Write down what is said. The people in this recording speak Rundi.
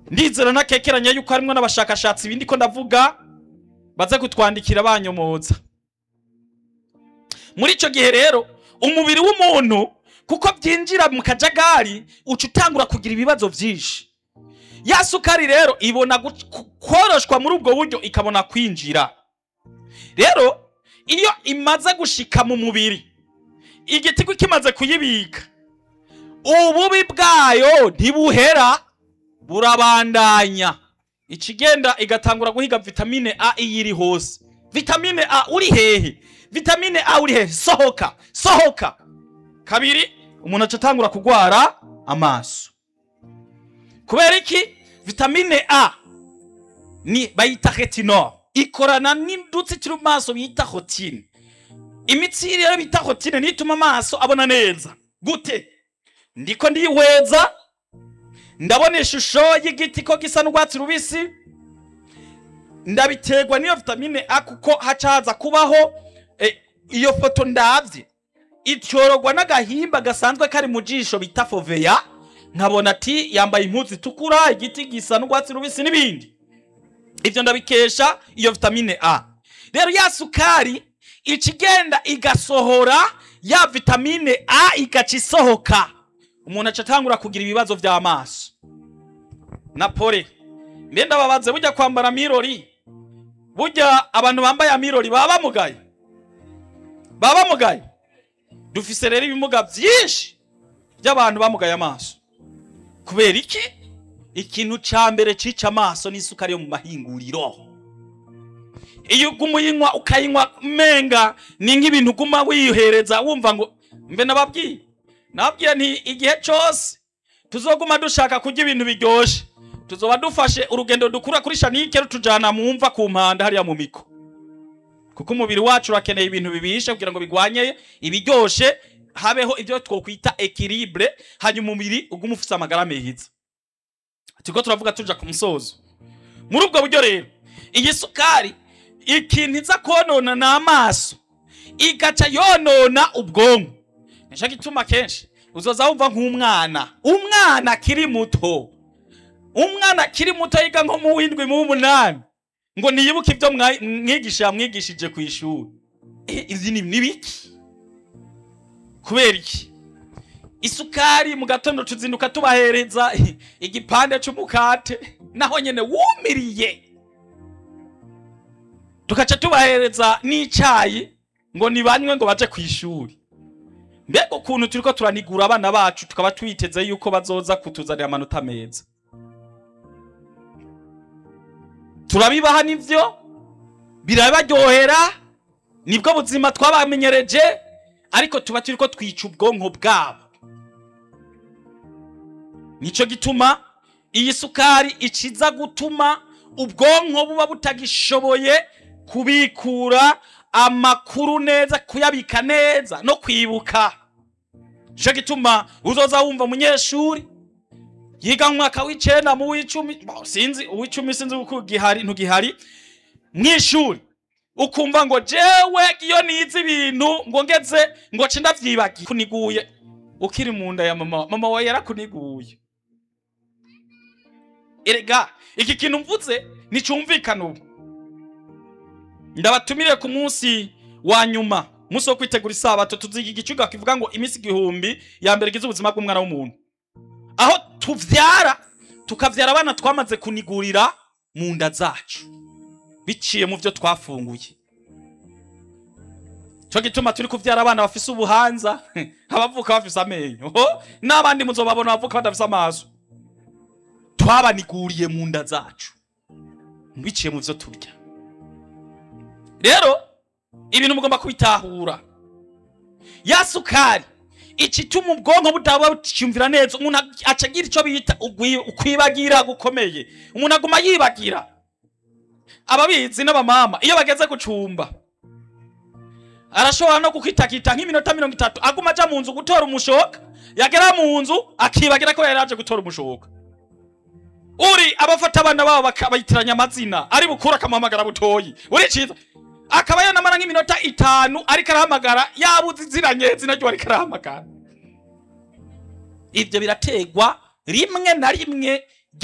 ndizera ntakekeranya yuko harimwo n'abashakashatsi ibindi ko ndavuga baze kutwandikira banyomoza muri icyo gihe rero umubiri w'umuntu kuko byinjira mu kajagari uca utangura kugira ibibazo byinshi ya sukari rero ibona gu- ku- koroshwa muri ubwo buryo ikabona kwinjira rero iyo imaze gushika mu mubiri igitigo kimaze kuyibika ububi bwayo ntibuhera burabandanya ikigenda igatangura guhiga vitamine a iyo iri hose vitamine a uri hehe vitamine a uri hehe sohoka sohoka kabiri umuntu aca atangura kugwara amaso kubera iki vitamine a ni bayita retinol ikorana n'indutsi turi mu maso bita hotine imitsi rero bita hotine niyo ituma amaso abona neza gute ndiko ndihweza ndabona ishusho y'igiti ko gisa n'urwatsi rubisi ndabiterwa n'iyo vitamine a kuko haca haza kubaho eh, iyo foto ndavye ityorogwa n'agahimba gasanzwe kari mu jisho bita foveya nkabona ati yambaye impuzu itukura igiti gisa n'urwatsi rubisi n'ibindi ivyo ndabikesha iyo vitamine a rero ya sukari ikigenda igasohora ya vitamine a igaca isohoka umuntu aca atangura kugira ibibazo vy'amaso na pole mbe ndababaze burya kwambara mirori burya abantu bambaye amirori baba bamugaye baba bamugaye dufise rero ibimuga vyinshi by'abantu bamugaye amaso kubera iki ikintu ca mbere cica amaso ni isukari yo mu mahinguriro iyo uguma uyinywa ukayinywa menga ni nk'ibintu uguma wihereza wumva ngo mbe nababwiye nababwiye nti igihe cose tuzoguma dushaka kurya ibintu biryoshe tuzoba dufashe urugendo dukura kuri shanike rutujana mu mva ku mpanda hariya mu miko kuko umubiri wacu urakeneye ibintu bibishe kugira ngo bigwanye ibiryoshe habeho ibyo twokwita ekilibre hanyuma umubiri ugume ufise amagara meza turiko turavuga tuja ku musozo muri ubwo buryo rero iyi sukari ikintu iza konona ni amaso igaca yonona ubwonko nico gituma kenshi uzoza wumva nk'umwana umwana akiri muto umwana akiri muto yiga nko mu w'indwi mu w'umunani ngo niyibuke ibyo mwa- mwigisha yamwigishije ku ishuri Eh, izi ni ni biki kubera iki isukari mu gatondo tuzinduka tubahereza igipande c'umukate naho nyene wumiriye tukaca tubahereza n'icayi ngo nibanywe ngo baje ku ishuri mbega ukuntu turiko turanigura abana bacu tukaba twiteze yuko bazoza kutuzanira amanota meza turabibaha nivyo birabaryohera nibwo buzima twabamenyereje ariko tuba turiko twica ubwonko bwabo nico gituma iyi sukari iciza gutuma ubwonko buba butagishoboye kubikura amakuru neza kuyabika neza no kwibuka nico gituma uzoza wumva umunyeshuri yiga mu mwaka w'icenda mu w'icumi bo, sinzi uw'icumi sinzi uko gihari ntugihari mw'ishuri ukumva ngo jewe iyo nize ibintu ngo ngeze ngo ce ndavyibagiye kuniguye ukiri mu nda ya mama mama wawe yarakuniguye erega iki kintu mvuze nicumvikana ubu ndabatumire ku munsi wa nyuma umunsi wo kwitegura isabato tuziga igicuga kivuga ngo iminsi igihumbi ya mbere igize ubuzima bw'umwana w'umuntu aho tuvyara tukavyara abana twamaze kunigurira mu nda zacu biciye mu vyo twafunguye cyo gituma turi kuvyara abana bafise ubuhanza abavuka bafise amenyo ho n'abandi muzobabona bavuka badafise amaso twabaniguriye mu nda zacu biciye mu vyo turya rero ibintu mugomba kubitahura ya sukari icituma ubwonko butaba buciyumvira neza umuntu aca agira ico bita ugwi- ukwibagira gukomeye umuntu aguma yibagira ababizi n'abamama iyo bageze gucumba arashobora no kukwitakita nk'iminota mirongo itatu aguma aja mu nzu gutora umushoka yagera mu nzu akibagira ko yari aje gutora umushoka uri abafata abana babo bakabayitiranya amazina ari bukuru akamuhamagara butoyi uri ciza akaba yanamara nk'iminota itanu ariko arahamagara yabuze iziranye zina ryo ariko arahamagara ivyo birategwa rimwe na rimwe